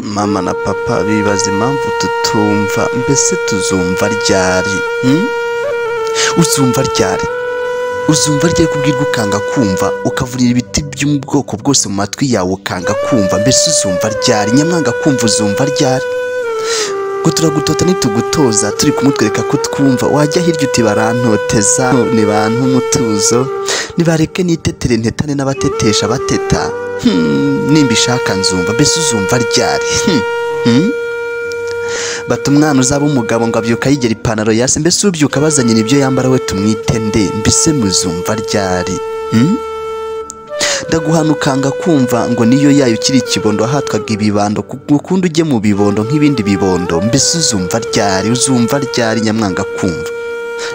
mama na papa bibaza impamvu tutumva mbese tuzumva ryari hmm? uzumva ryari uzumva ryari kubwirwa ukanga kumva ukavurira ibiti byo mu bwoko bwose mu matwi yawe ukanga kumva mbese uzumva ryari nyamwanga kumva uzumva ryari ngo turagutota ntitugutoza turi kumutwereka ko twumva wajya hirya uti barantoteza bantu umutuzo nibareke nitetere ntetane n'abatetesha bateta Hmm, nimba ishaka nzumva mbese uzumva ryari Hmm, hmm? bata umwana uzaba umugabo ngo abyuka yigera ipantaro yase mbese ubyuka abazanira ibyo yambara we tumwite nde mbese muzumva ryari Hmm? ndaguhana ukanga kumva ngo niyo yayo ukiri ikibondo ahatwaga ibibando ukundi ujye mu bibondo nk'ibindi bibondo mbese uzumva ryari uzumva ryari nyamwanga kumva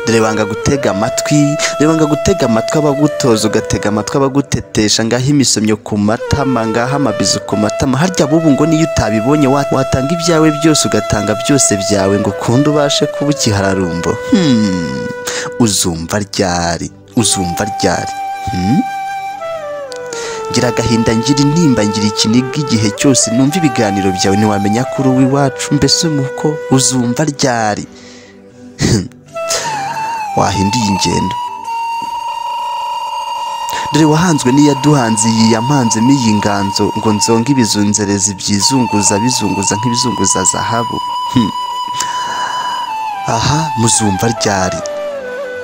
dore banga gutega amatwi dore banga gutega amatwi abagutoza ugatega amatwi abagutetesha ngaho imisomyo ku matama ngaho amabizu ku matama harya bubu ngo niyo utabibonye wa- watanga ibyawe byose ugatanga byose byawe ngo ukundi ubashe kuba ikihararumbo hmm. uzumva ryari uzumva ryari hmm? ngira agahinda ngira intimba ngira ikiniga igihe cyose numva ibiganiro byawe ntiwamenya kuri uw'iwacu mbese umuko uzumva ryari wahinduye ingendo dore wahanzwe n'iyaduhanze iyi yamanzemo iyi nganzo ngo nzonge ibizunzerezi byizunguza bizunguza nk'ibizunguza zahabu Hmm. aha muzumva ryari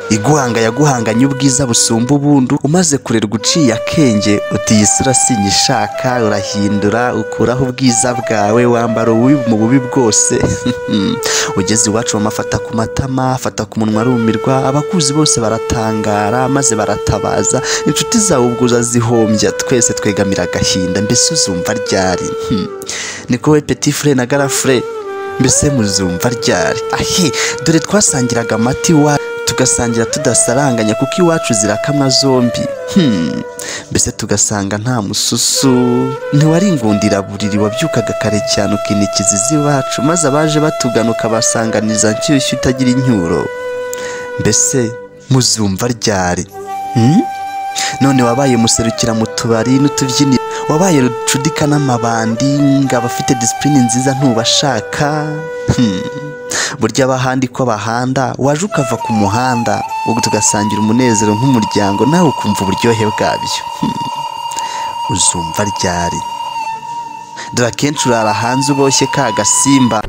iguhanga yaguhanganye ubwiza busumba ubundi umaze kurerwa uciye akenge uti iyi sura sinyishaka urahindura ukuraho ubwiza bwawe wambara ububi mu bubi bwose ugeze iwacu bamufata ku matama afata ku munwa arumirwa abakuzi bose baratangara maze baratabaza inshuti zawe ubwo zihombya twese twegamira agahinda mbese uzumva ryari Hmm. niko we petit frere na grand frere mbese muzumva ryari ahe dore twasangiraga amata iwa tugasangira tudasaranganya kuko iwacu zirakamwa zombi hmm. mbese tugasanga nta mususu ntiwari ingundira buriri wabyukaga kare cyane ukinikiza iz'iwacu maze abaje batugana ukabasanganiza nshyushyu utagira incyuro mbese muzumva ryari hmm? none wabaye muserukira mu tubari n'utubyiniro wabaye rucudika n'amabandi ngo abafite disipurine nziza ntubashaka hmm. burya abahandi ko bahanda waje ukava ku muhanda ubwo tugasangira umunezero nk'umuryango nawe ukumva uburyohe bwabyo Hmm. uzumva ryari dore akenshi urara hanze uboshye ka gasimba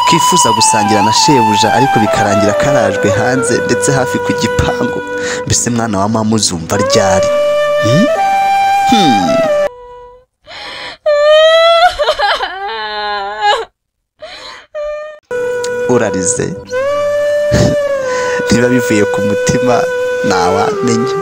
kifuza gusangira na shebuja ariko bikarangira karajwe hanze ndetse hafi ku gipangu mbese mwana wa mama uzumva ryari Hmm? urarize niba bivuye ku mutima ntawamenya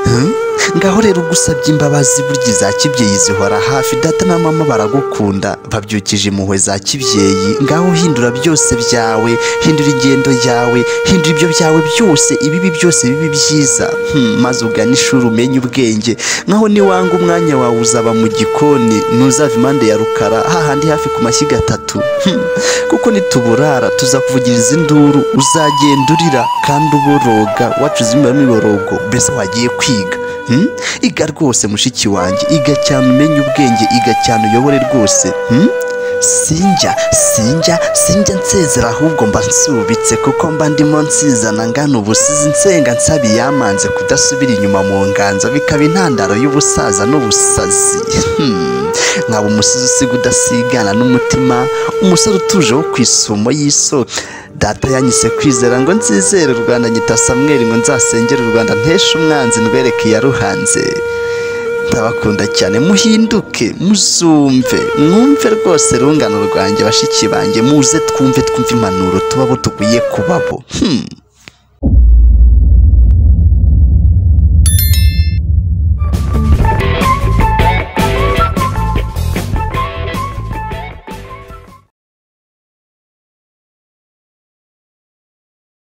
Hmm? ngaho rero ugusabye imbabazi burya iza kibyeyi zihora hafi data na mama baragukunda babyukije impuhwe za kibyeyi ngaho hindura byose byawe hindura ingendo yawe hindura ibyo byawe byose ibibi byose bibi byiza Hmm, maze ugane ishuri umenye ubwenge nkaho niwanga umwanya wawe uzaba mu gikoni ntuzava impande ya rukara hahandi hafi ku mashyiga atatu Hmm, kuko nituburara tuzakuvugiriza induru uzagenda urira kandi uboroga wacu zimwe imiborogo mbese wagiye kwiga Hmm? iga rwose mushiki wanjye iga cyane umenye ubwenge iga cyane uyobore rwose Hmm? sinjya sinjya sinjya nsezera ahubwo mba nsubitse kuko mba ndimo nsizana ngana ubusizi nsenga nsaba iyamanze kudasubira inyuma mu nganzo bikaba intandaro y'ubusaza n'ubusazi Hmm. nkaba umusizi usiga udasigana n'umutima umusore utuje wo ku isumo y'iso data yanyise kwizera ngo nzizere u rwanda nyita samweri ngo nzasengere u rwanda nteshe umwanzi ndwereke iyaruhanze ndabakunda cyane muhinduke muzumve mwumve rwose rungano rwanjye bashiki banjye muze twumve twumve impanuro tubabo tuguye kubabo Hmm.